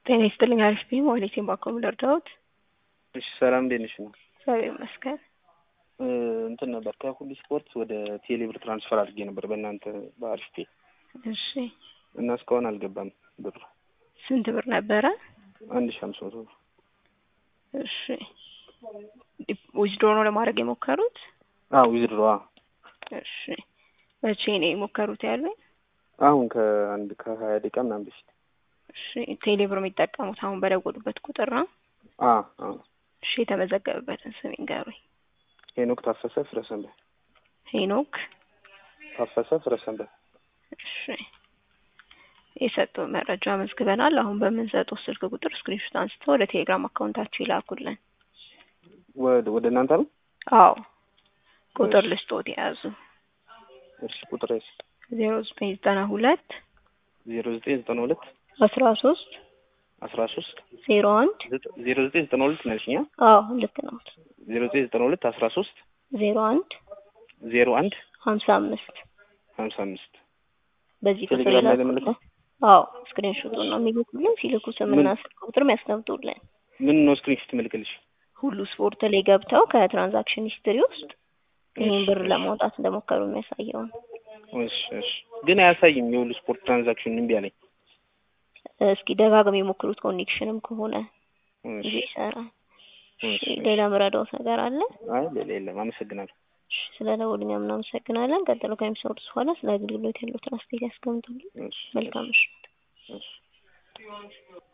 ጤና ይስጥልኝ አሪፍ ነኝ ሞዴቴን ባኮም ልርዳዎት? እሺ ሰላም እንዴት ነሽ ነው? እግዚአብሔር ይመስገን። እንትን ነበር ከሁሉ ስፖርት ወደ ቴሌብር ትራንስፈር አድርጌ ነበር በእናንተ በአሪፍ ፔ እሺ እና እስካሁን አልገባም ብሩ። ስንት ብር ነበረ? አንድ ሺህ አምስት መቶ ብር። እሺ ዊዝድሮ ነው ለማድረግ የሞከሩት? አዎ ዊዝድሮ እሺ መቼ ነው የሞከሩት ያሉኝ? አሁን ከአንድ ከሀያ ደቂቃ ምናምን በፊት። እሺ ቴሌብር የሚጠቀሙት አሁን በደወሉበት ቁጥር ነው? አ አ እሺ የተመዘገበበትን ስም ይንገሩኝ። ሄኖክ ታፈሰ ፍረሰንበ ሄኖክ ታፈሰ ፍረሰንበ። እሺ የሰጡን መረጃ መዝግበናል። አሁን በምንሰጠው ስልክ ቁጥር ስክሪንሾት አንስተው ወደ ቴሌግራም አካውንታችሁ ይላኩልን። ወደ ወደ እናንተ ነው? አዎ ቁጥር ልስጦት የያዙ እሺ ቁጥር እሺ ዜሮ ዘጠኝ ዘጠና ሁለት ዜሮ ዘጠኝ ዘጠና ሁለት አስራ ሶስት አስራ ሶስት ዜሮ አንድ ዜሮ ዘጠኝ ዘጠና ሁለት ነልሽኛ? አዎ ልክ ነው። ዜሮ ዘጠኝ ዘጠና ሁለት አስራ ሶስት ዜሮ አንድ ዜሮ አንድ ሀምሳ አምስት ሀምሳ አምስት በዚህ ቁጥር ቴሌግራም ላይ ይላኩልን። ለምልከው? አዎ ስክሪንሾቱን ነው የሚልኩልን። ሲልኩ ስምና ስልክ ቁጥርም ያስቀምጡልን። ምን ነው ስክሪንሾት ምልክልሽ? ሁሉ ስፖርት ላይ ገብተው ከትራንዛክሽን ሂስትሪ ውስጥ ይህን ብር ለማውጣት እንደሞከሩ የሚያሳየውን እሺ እሺ ግን አያሳይም። የሁሉ ስፖርት ትራንዛክሽን እምቢ አለኝ። እስኪ ደጋግም የሞክሩት ኮኔክሽንም ከሆነ እሺ እንጂ ይሰራል። እሺ ሌላ ምረዳውት ነገር አለ? አይ ሌላ የለም። አመሰግናለሁ። እሺ፣ ስለ ደወሉኝ እናመሰግናለን። ቀጥሎ ከሚሰሩት በኋላ ስለ አገልግሎት ያሉትን አስተያየት ያስቀምጡልን። እሺ መልካም ምሽት። እሺ